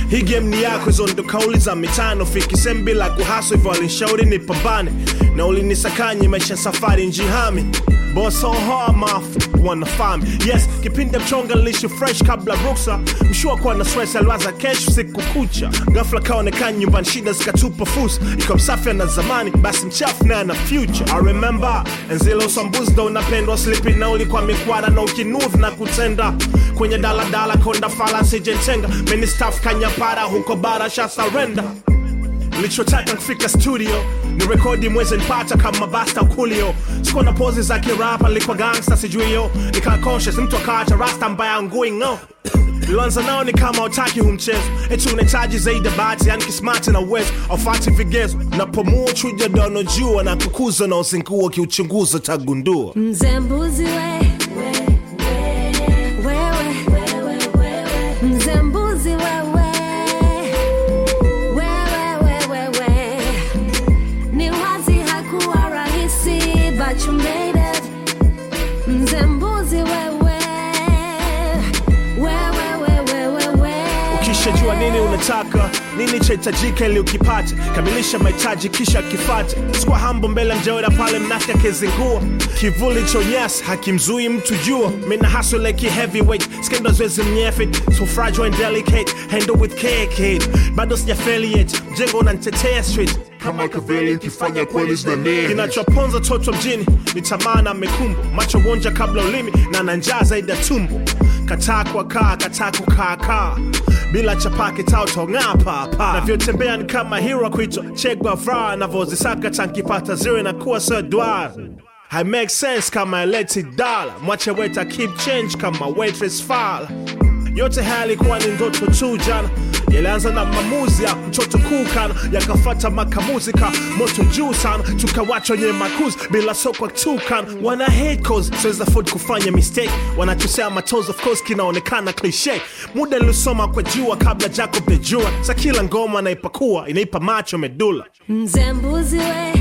hii game ni yako hizo ndo kauli za mitano fikisem bila kuhaso hivyo alinshauri nipambane na ulinisakanye maisha safari njihami Boss so hard mouth wanna farm yes kipindi mchonga lishi fresh kabla ruksa mshua kuwa na stress aliwaza kesho siku kucha ghafla kaonekana nyumbani shida zikatupa fursa iko msafi na zamani basi mchafu naye na future I remember enzile usambuzi ndo unapendwa slipi na ulikuwa mikwara na ukinuvu na kutenda kwenye daladala konda fala sijentenga meni staff kanyapara huko bara sha surrender nilichotaka kufika studio ni rekodi mwezi nipata kama basta ukulio sikuwa na pozi za kirapa nilikuwa gangsta sijui yo nikaa conscious mtu akaacha rasta mbaya ngui ng'o Lianza nao ni kama utaki humchezo eti unahitaji zaidi ya bahati yani kismati na uwezo aufati vigezo napomua chuja dono jua na kukuza na usingua kiuchunguza tagundua Mzee mbuzi we wewe mzee mbuzi wewe wewe wewe ni wazi hakuwa rahisi but you made it mzee mbuzi wewe wewe wewe wewe ukishajua nini unataka nini chahitajika ili ukipate kamilisha mahitaji kisha kifate sikuwa hambo mbele mjaoda pale mnake akizingua kivuli chonyas hakimzui mtu jua mina hustle like a heavyweight skendo zoezi mnyefe so fragile and delicate handle with care kid bado sijafeli yet mjengo unanitetea street kama kaveli ukifanya kweli zinanea kinachoponza toto mjini ni tamaa na mekumbu macho wonja kabla ulimi na na njaa zaidi ya tumbo kataa kwa kaa kataa kukaakaa bila chapake tautong'aa papa navyotembea ni kama hero kuitwa chegwavra navyozisaka tankipata zire na kuwa sedwar I make sense kama eleti dala mwache weta keep change kama waitress fala yote haya yalikuwa ni ndoto tu jana yalianza na maamuzi ya mtoto kukana yakafata makamuzika moto juu sana tukawacha wenye makuzi bila sokwa tukan wana hate cause siweza afford kufanya mistake wanachosea matos of course kinaonekana cliche muda nilisoma kwa jua kabla jacob the jua sa kila ngoma naipakua inaipa macho medula mzee mbuzi we